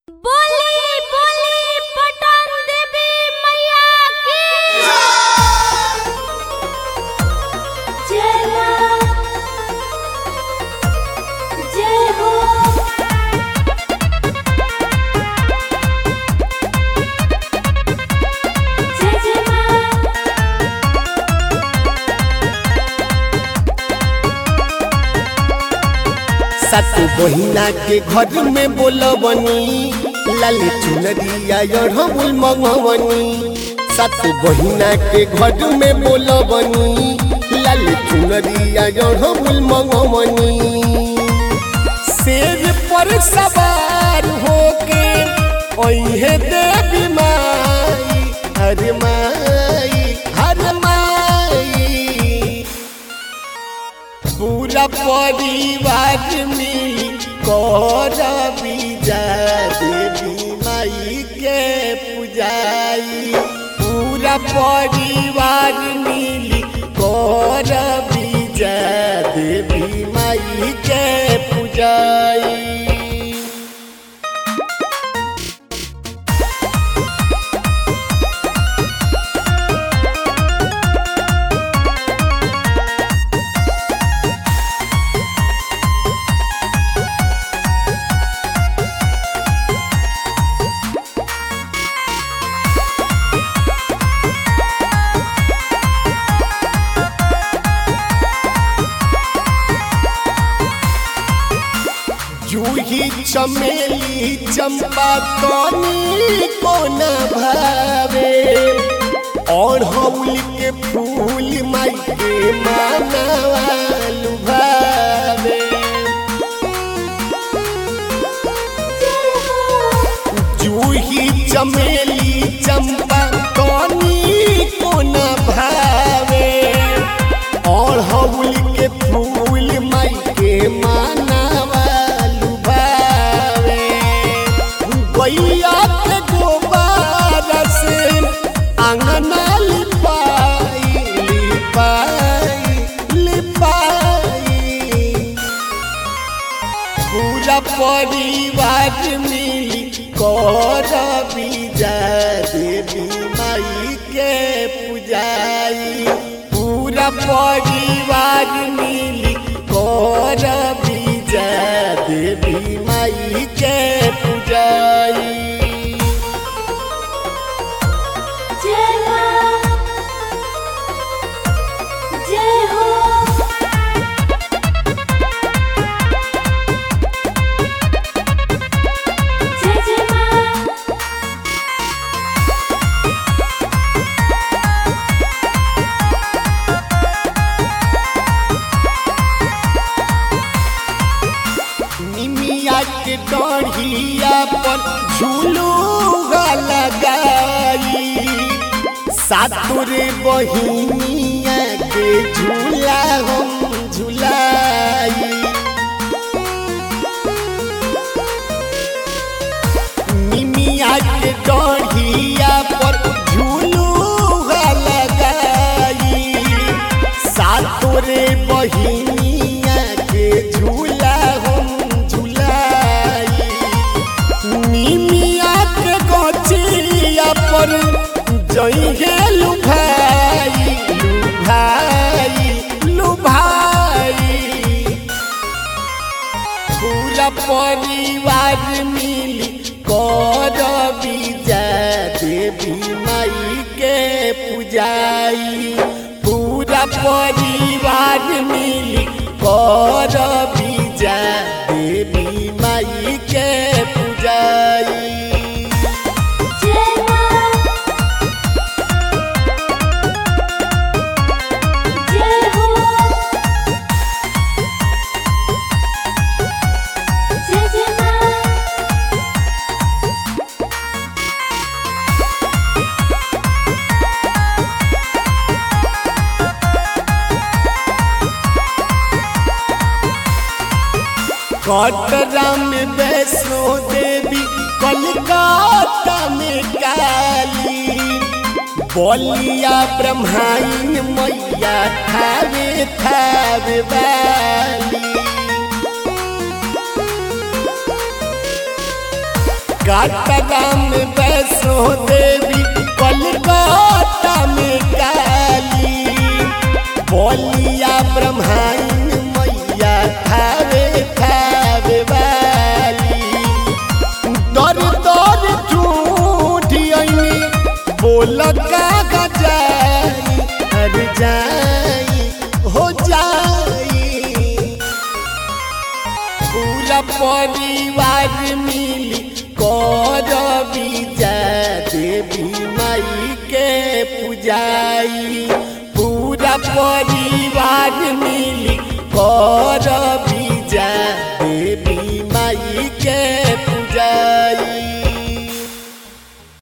बोली बोली पटन देवी मैया की जय मां जय हो जय जय मां सत बहिना के घर में बोलबनी लाल चुनरिया अढ़बुल मंगवनी सत बहिना के घर में बोलबनी लाल चुनरिया अढ़बुल मंगवनी शेर पर सवार होके ओहे देवी माई हर माई हर माई पूरा परिवार मिल कर बीजा देवी माई के पूजाई पूरा परिवार मिल कर बीजा देवी माई के पूजाई जूही चमेली चंपा कनी कोन भावे और हौल के फूल माई के मानवालु भावे जूही चमेली चंपा कनी कोन भावे और हौल के फूल माई के मानवालु भावे गैया के गोबर से अंगना लिपाई लिपाई लिपाई पूरा परिवार मिल कर बीजा देवी माई के पूजाई पूरा परिवार मिल कर बीजा देवी माई के पूजाई जय मां जय हो जय जय मां निमिया के डढ़िया पर झूलू लगाई सातुरे बहिनिया के झूला हम झूलाई निमिया के डढ़िया पर झूलू लगाई सातोरे बहिनिया के झूला हम झूलाई निमिया के गचिया पर जइहे लुभाई लुभाई लुभाई पूरा परिवार मिल कर बीजा देवी माई के पूजाई पूरा परिवार मिल कर बीजा देवी माई के पूजाई जय मां जय हो जय जय मां कटरा में वैष्णो देवी कलकत्ता में काली बलिया ब्रह्माइन मैया थावे थावे वाली कटरा में वैष्णो देवी कलकत्ता में काली बोलिया ब्रह्माइन मैया थावे थावे वाली दर दर झूठियनी बोल का गजाई हर जाई हो जाई पूरा परिवार मिली कर बीजा देवी माई के पूजाई पूरा परिवार मिली कर